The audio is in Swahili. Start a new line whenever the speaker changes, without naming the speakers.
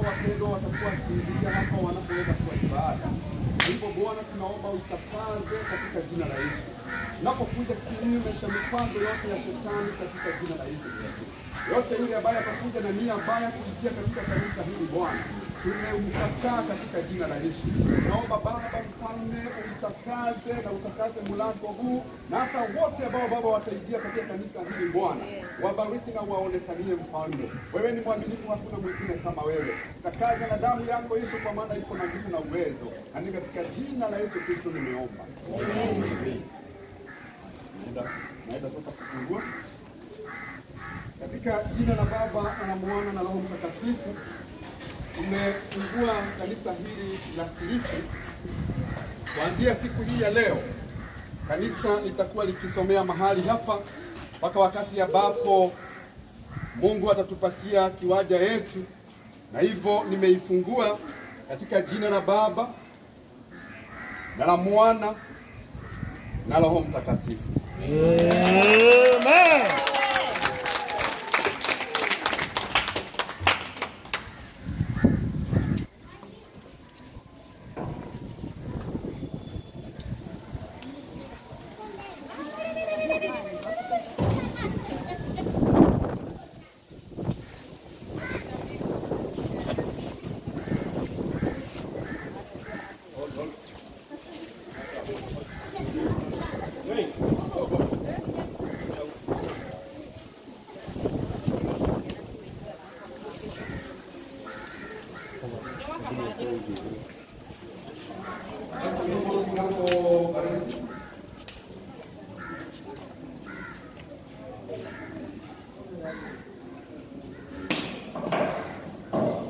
wapendwa watakuwa wakiingia hapa wanapoweza kuwa ibada. Hivyo Bwana, tunaomba utakaze katika jina la Yesu, unapokuja kinyume cha mipango yote ya shetani katika jina la Yesu Kristo, yote yule ambaye atakuja na nia mbaya kuingia katika kanisa hili Bwana tumemkataa katika jina la Yesu. Naomba Baba mfalme umtakaze na utakaze mlango huu na hata wote ambao Baba wataingia katika kanisa hili Bwana, wabariki na waonekanie mfalme. Wewe ni mwaminifu, hakuna mwingine kama wewe. Takaza na damu yako Yesu, kwa maana iko na nguvu na uwezo, na ni katika jina la Yesu Kristo nimeomba. Naenda naenda sasa kufungua katika jina la Baba na la Mwana na Roho Mtakatifu. Tumefungua kanisa hili la Kilifi. Kuanzia siku hii ya leo, kanisa litakuwa likisomea mahali hapa mpaka wakati ambapo Mungu atatupatia kiwanja yetu, na hivyo nimeifungua katika jina la Baba na la Mwana na Roho Mtakatifu.
Amen.
Mlango